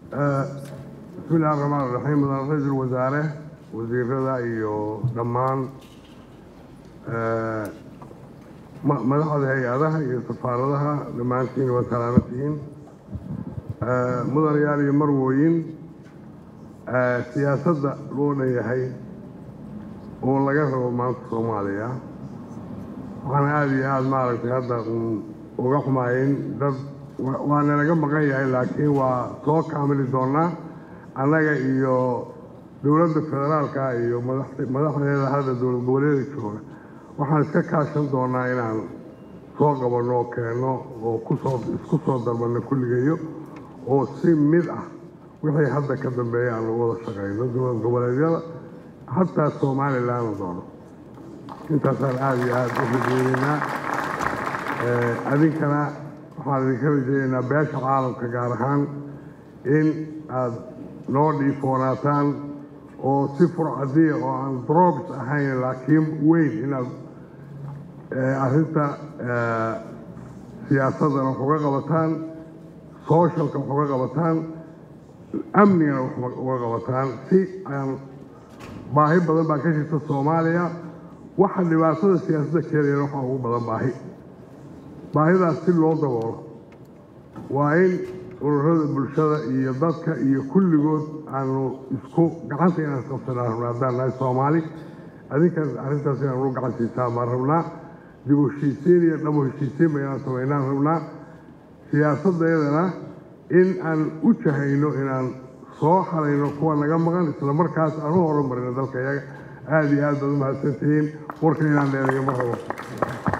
bismi illahi raxmaan raxiim mudan ra-iisul wasaare wasiirada iyo dhammaan madaxda hay-adaha iyo safaaradaha dhammaantiin waa salaamantihiin mudanayaal iyo marwooyin siyaasadda loo dhanyahay oo laga rabo maanta soomaaliya waxaan aada iyo aada maaragtay hadda uga xumaayeen dad waa nalaga maqan yahay laakiin waa soo kaamili doonaa annaga iyo dowladda federaalka iyo madaxdeeda hadda dowlad goboleeda jooga waxaan iska kaashan doonaa inaan soo qabanno oo keenno oo kusoo isku soo dalbanno kulligeeyo oo si mid ah wixii hadda ka dambeeya aan lagu wada shaqayno dowlad goboleedyada hataa somalilan doono intaasaan aada iyo aada u rajeyneynaa adinkana waxaan idinka rajeyneynaa beesha caalamka gaar ahaan in aada noo dhiifoonaataan oo si furcadiya oo aan drogs ahayn laakiin weyn inaad arrinta siyaasadana wax uga qabataan socialka wax uga qabataan amnigana wax uga qabataan si aan baahi badan baa ka jirta soomaaliya waxa dhibaatada siyaasadda keenayana waxaa ugu badan baahi baahidaas si loo daboolo waa in ururada bulshada iyo dadka iyo kulligood aanu isku gacanta inaan isqabsanaa rabnaa haddaan nahay soomaali adinkan arrintaas inaan ugu gacan siisaa baan rabnaa dib u heshiisiin iyo dhabo heshiisiinba inaan samaynaan rabnaa siyaasaddeedana in aan u jahayno inaan soo xalayno kuwa naga maqan isla markaas aan u horumarino dalka iyaga aada iyo aad baad u mahadsantihiin warkan inaan dheereeyo ma rabo